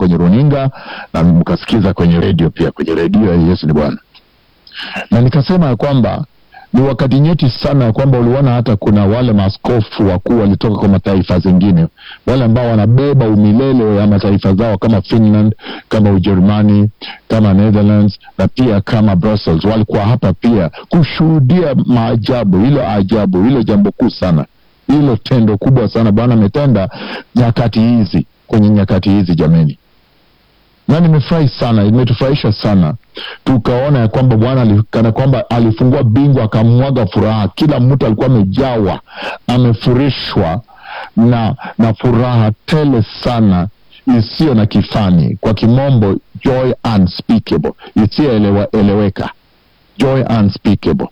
kwenye runinga na mkasikiza kwenye redio pia, kwenye redio ya Yesu ni Bwana, na nikasema ya kwamba ni wakati nyeti sana ya kwamba uliona hata kuna wale maaskofu wakuu walitoka kwa mataifa zingine, wale ambao wanabeba umilele wa mataifa zao kama Finland, kama Ujerumani, kama Netherlands na pia kama Brussels, walikuwa hapa pia kushuhudia maajabu. Hilo ajabu, hilo jambo kuu sana, hilo tendo kubwa sana Bwana ametenda nyakati hizi, kwenye nyakati hizi jameni na nimefurahi sana, imetufurahisha sana tukaona ya kwamba Bwana kana kwamba alifungua bingu akamwaga furaha. Kila mtu alikuwa amejawa amefurishwa na na furaha tele sana isiyo na kifani, kwa kimombo joy unspeakable, isiyoeleweka, joy unspeakable,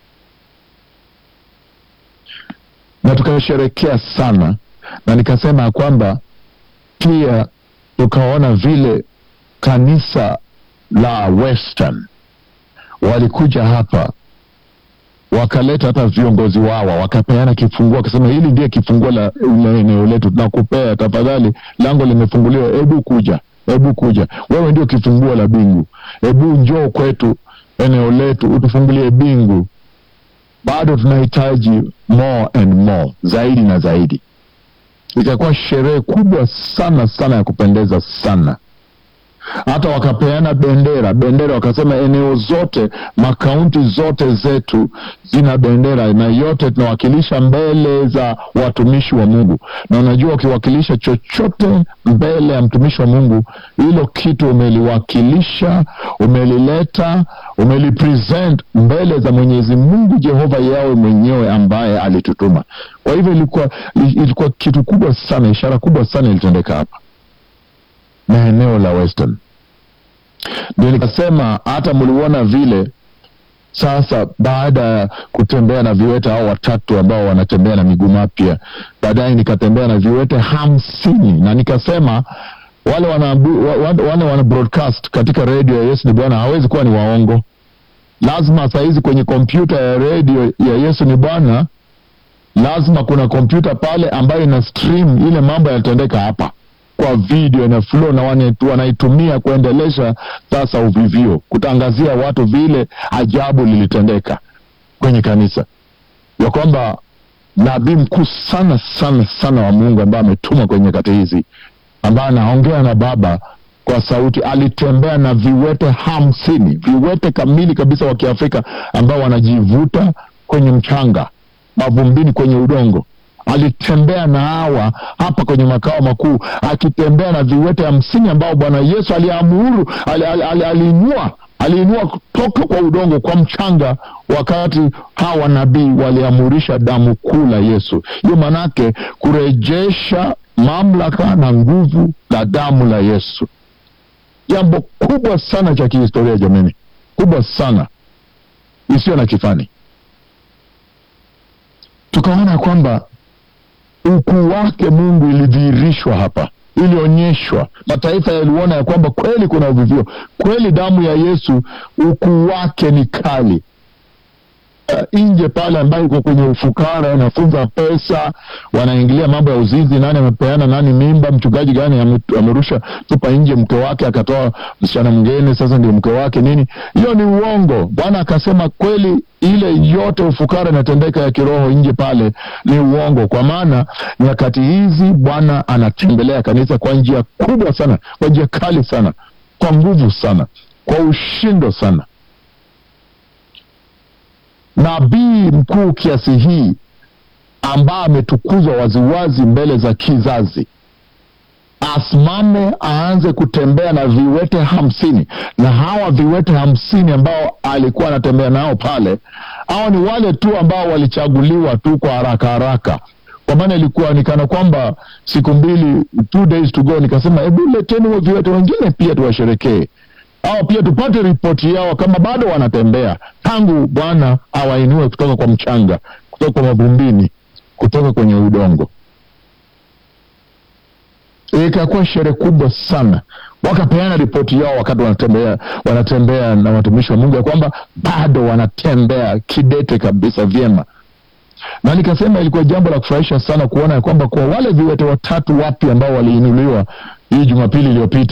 na tukasherekea sana, na nikasema ya kwamba pia tukaona vile kanisa la Western walikuja hapa wakaleta hata viongozi wao wakapeana kifunguo, wakasema hili ndiye kifunguo la eneo letu, tunakupea tafadhali, lango limefunguliwa, hebu kuja, hebu kuja, wewe ndio kifunguo la bingu, hebu njoo kwetu eneo letu utufungulie bingu. Bado tunahitaji more and more, zaidi na zaidi. Ikakuwa sherehe kubwa sana sana ya kupendeza sana hata wakapeana bendera bendera, wakasema eneo zote makaunti zote zetu zina bendera na yote tunawakilisha mbele za watumishi wa Mungu. Na unajua ukiwakilisha chochote mbele ya mtumishi wa Mungu, hilo kitu umeliwakilisha, umelileta, umelipresent mbele za Mwenyezi Mungu Jehova yawe mwenyewe ambaye alitutuma. Kwa hivyo ilikuwa, ilikuwa kitu kubwa sana, ishara kubwa sana ilitendeka hapa na eneo la Western. Ndio nikasema hata mliona vile sasa, baada ya kutembea na viwete hao watatu ambao wanatembea na miguu mapya, baadaye nikatembea na viwete hamsini na nikasema wale wana, wale wana broadcast katika redio ya Yesu ni Bwana hawezi kuwa ni waongo. Lazima sahizi kwenye kompyuta ya redio ya Yesu ni Bwana, lazima kuna kompyuta pale ambayo ina stream ile mambo yanatendeka hapa kwa video na flow na wanaitumia kuendelesha sasa uvivio, kutangazia watu vile ajabu lilitendeka kwenye kanisa, ya kwamba nabii mkuu sana sana sana wa Mungu ambaye ametumwa kwenye nyakati hizi, ambaye anaongea na Baba kwa sauti, alitembea na viwete hamsini, viwete kamili kabisa wa Kiafrika ambao wanajivuta kwenye mchanga, mavumbini, kwenye udongo alitembea na hawa hapa kwenye makao makuu, akitembea na viwete hamsini ambao Bwana Yesu aliamuru, aliinua aliinua kutoka kwa udongo, kwa mchanga, wakati hawa nabii waliamurisha damu kuu la Yesu. Hiyo maanake kurejesha mamlaka na nguvu la damu la Yesu, jambo kubwa sana cha kihistoria jamani, kubwa sana isiyo na kifani. Tukaona kwamba ukuu wake Mungu ilidhihirishwa hapa, ilionyeshwa. Mataifa yaliona ya kwamba kweli kuna uvivio, kweli damu ya Yesu ukuu wake ni kali. Uh, nje pale ambayo iko kwenye ufukara, wanafunza pesa, wanaingilia mambo ya uzinzi, nani amepeana nani mimba, mchungaji gani amerusha tupa nje mke wake akatoa msichana mwingine, sasa ndio mke wake nini. Hiyo ni uongo. Bwana akasema kweli ile yote ufukara inatendeka ya kiroho nje pale ni uongo, kwa maana nyakati hizi Bwana anatembelea kanisa kwa njia kubwa sana, kwa njia kali sana, kwa nguvu sana, kwa ushindo sana. Nabii mkuu kiasi hii ambaye ametukuzwa waziwazi mbele za kizazi asimame aanze kutembea na viwete hamsini na hawa viwete hamsini ambao alikuwa anatembea nao pale, hao ni wale tu ambao walichaguliwa tu kwa haraka haraka, kwa maana ilikuwa ni kana kwamba siku mbili, two days to go. Nikasema hebu leteni viwete wengine pia tuwasherekee au pia tupate ripoti yao kama bado wanatembea tangu Bwana awainue kutoka kwa mchanga, kutoka kwa mavumbini, kutoka kwenye udongo. Ikakuwa sherehe kubwa sana, wakapeana ripoti yao wakati wanatembea wanatembea na watumishi wa Mungu ya kwamba bado wanatembea kidete kabisa vyema, na nikasema ilikuwa jambo la kufurahisha sana kuona ya kwamba kwa wale viwete watatu wapya ambao waliinuliwa hii Jumapili iliyopita